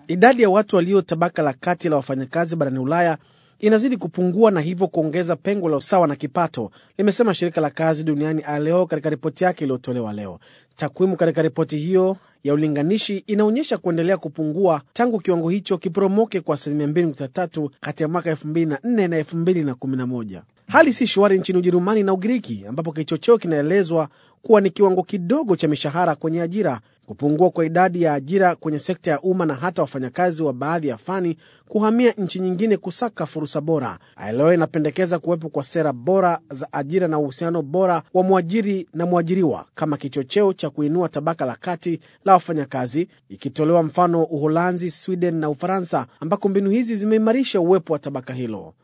Idadi ya watu walio tabaka la kati la wafanyakazi barani Ulaya inazidi kupungua na hivyo kuongeza pengo la usawa na kipato, limesema shirika la kazi duniani ILO katika ripoti yake iliyotolewa leo. Takwimu katika ripoti hiyo ya ulinganishi inaonyesha kuendelea kupungua tangu kiwango hicho kiporomoke kwa asilimia 2.3 kati ya mwaka 2004 na 2011. Hali si shwari nchini Ujerumani na Ugiriki, ambapo kichocheo kinaelezwa kuwa ni kiwango kidogo cha mishahara kwenye ajira, kupungua kwa idadi ya ajira kwenye sekta ya umma na hata wafanyakazi wa baadhi ya fani kuhamia nchi nyingine kusaka fursa bora. ILO inapendekeza kuwepo kwa sera bora za ajira na uhusiano bora wa mwajiri na mwajiriwa kama kichocheo cha kuinua tabaka la kati la wafanyakazi, ikitolewa mfano Uholanzi, Sweden na Ufaransa, ambako mbinu hizi zimeimarisha uwepo wa tabaka hilo.